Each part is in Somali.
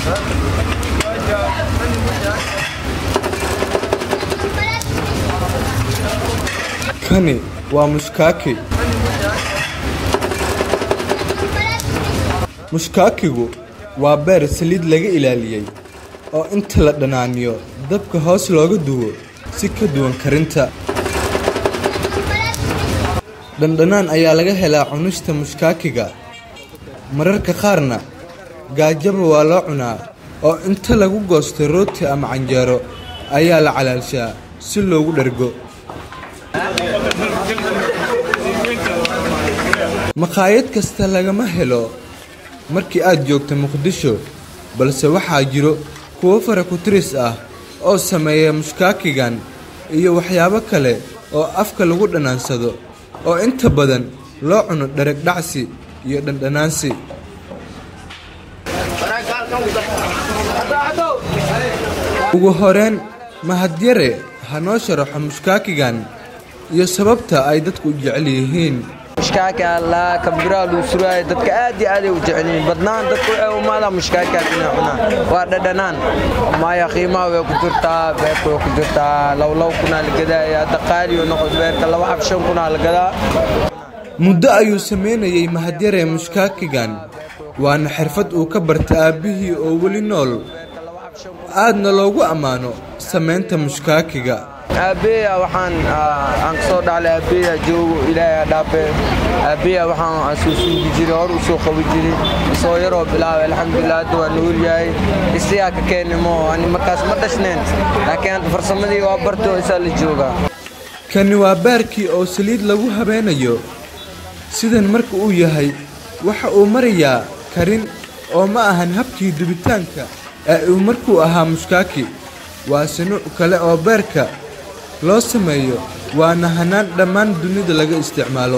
kani waa mushkaaki mushkaakigu waa beer saliid laga ilaaliyey oo inta la dhanaaniyo dabka hoos looga duwo si ka duwan karinta dhandhanaan ayaa laga helaa cunista mushkaakiga mararka qaarna gaajaba waa loo cunaa oo inta lagu goosto rooti ama canjeero ayaa la calaalshaa si loogu dhergo maqaayad kasta lagama helo markii aad joogto muqdisho balse waxaa jiro kuwo faraku-tiris ah oo sameeya mushkaakigan iyo waxyaabo kale oo afka lagu dhanaansado oo inta badan loo cuno dhereg dhacsi iyo dhandhanaansi ugu horeen mahadyare ha noo sharaxo mushkaakigan iyo sababta ay dadku u jecel yihiin mushkaaka allaa kabiraha luu suraayo dadka aad iyo aaday u jecelyihiin badnaan dadku waxay umaadaa mushkaakaas inay cunaan waa dhadhanaan maya qiimaha way ku jirtaa beerka way ku jirtaa lowlow kunaa la gadaaya hadda qaaliyo noqod beerka laba xab shan kunaa la gadaa muddo ayuu samaynayey mahadyare mushkaakigan waana xirfad uu ka barta aabbihii oo weli nool aadna loogu ammaano samaynta mushkaakiga aabbeya waxaan aan ka soo dhaclay aabbeya joogo ilaahay ha dhaafe aabbeya waxaan soo suugi jiray hor u soo qabi jiray isoo yaroo bilaabay alxamdulilah hadda waa nool yahay isiyaa ka keenimo ani markaas ma dhashneen laakiin hadda farsamadii waa bartoo isaa la joogaa kani waa baarkii oo saliid lagu habeenayo sidan marka uu yahay waxa uu marayaa karin oo ma ahan habkii dubitaanka ee uu markuu ahaa mushkaaki waa sinuuc kale oo beerka loo sameeyo waana hanaan dhammaan dunida laga isticmaalo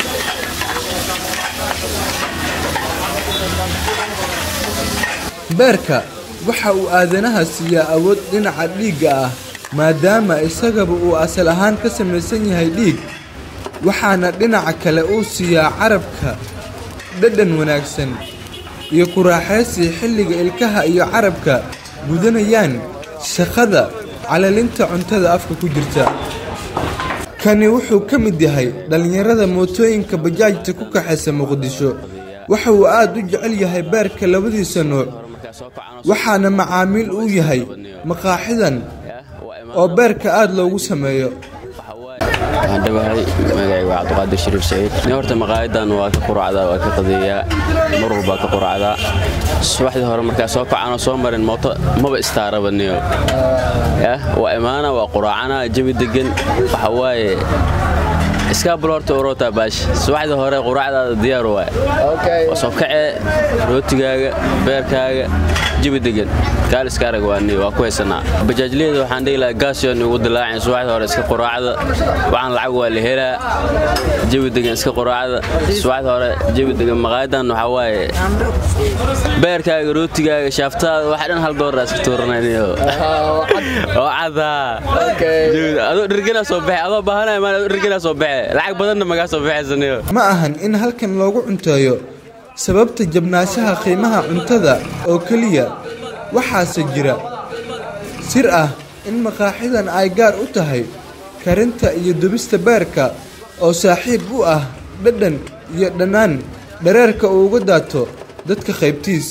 beerka waxa uu aadanaha siiyaa awood dhinaca dhiigga ah maadaama isagaba uu asal ahaan ka samaysan yahay dhiig waxaana dhinaca kale uu siiyaa carabka dhadhan wanaagsan iyo kuraaxaysi xilliga ilkaha iyo carabka gudanayaan shaqada calalinta cuntada afka ku jirta kani wuxuu ka mid yahay dhallinyarada mootooyinka bajaajta ku kaxaysa muqdisho waxa uu aad u jecel yahay beerka labadiisa nuuc waxaana macaamiil uu yahay maqaaxidan oo beerka aad loogu sameeyo waxaan dhawahay magacayga waa cabdiqaadir shariif saciid ni horta maqaayadan waa ka quracdaa waa ka qadeeyaa mar walbaa ka quracdaa subaxdii hore markaa soo kacanoo soo marin mooto maba istaarabaniyo yah waa imaana waa quraacana jabi degan waxa waaye iskaabul horta urota baash subaxdii hore quraacdaada diyaar waay waa soo kacee rootigaaga beerkaaga jabi degan kaaliska arag waani waa ku haysanaa bajaajliyada waxaan dhihi lahaa gaasyon ugu dilaacin subaxdii hore iska quraacda waxaan lacag waa la helaa jabi degan iska quraacda subaxdii hore jabi degan maqaayadan waxaa waaye beerkaaga rootigaaga shaaftaada waxa dhan hal dooraa iska tuuranayniyo oo cadaa adoo dhirganaa soo baxe adoo baahanaya maan adoo dhirganaa soo baxe lacag badanna magaa soo baxaysaniyo ma ahan in halkan loogu cunteeyo sababta jabnaanshaha qiimaha cuntada oo keliya waxaase jira sir ah in maqaaxidan ay gaar u tahay karinta iyo dubista beerka oo saaxiib u ah dhadhan iyo dhannaan dhareerka uu uga daato dadka qaybtiis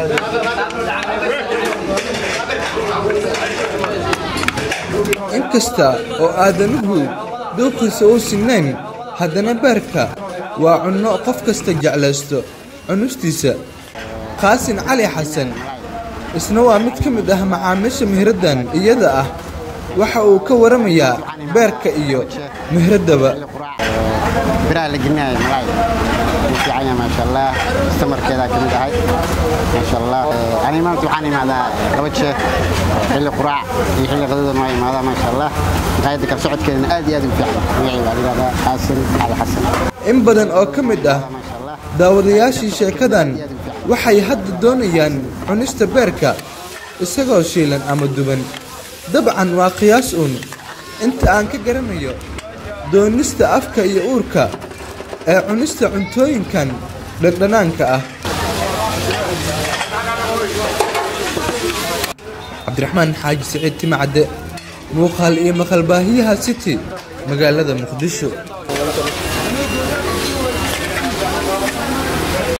inkasta oo aadanuhu dooqiisa uu sinnayn haddana beerka waa cunno qof kasta jeclaysto cunustiisa qaasin cali xasan isna waa mid ka mid ah macaamiisha mihraddan iyada ah waxa uu ka waramayaa beerka iyo mihraddaba biraha la gelinayo malaay wuu fiican yahay maasha allah istamarkeedaa ka mid ahay maasha allah aniga maanta waxaan imaadaa laba jeer xilli quraac iyo xilli qadadan waa imaadaa maasha allah maqaayadda kala socodkeedana aad iyo aad u fiican magacii baa lidhahdaa qaasin cali xasan in badan oo ka mid ah daawadayaashii sheekadan waxay hadda doonayaan cunista beerka isagoo shiilan ama duban dabcan waa qiyaas uun inta aan ka garanayo doonista afka iyo uurka ee cunista cuntooyinkan dhandhanaanka ah cabdiraxmaan xaaji siciid timacadde muuqaal iyo maqalbaahiyaha city magaalada muqdisho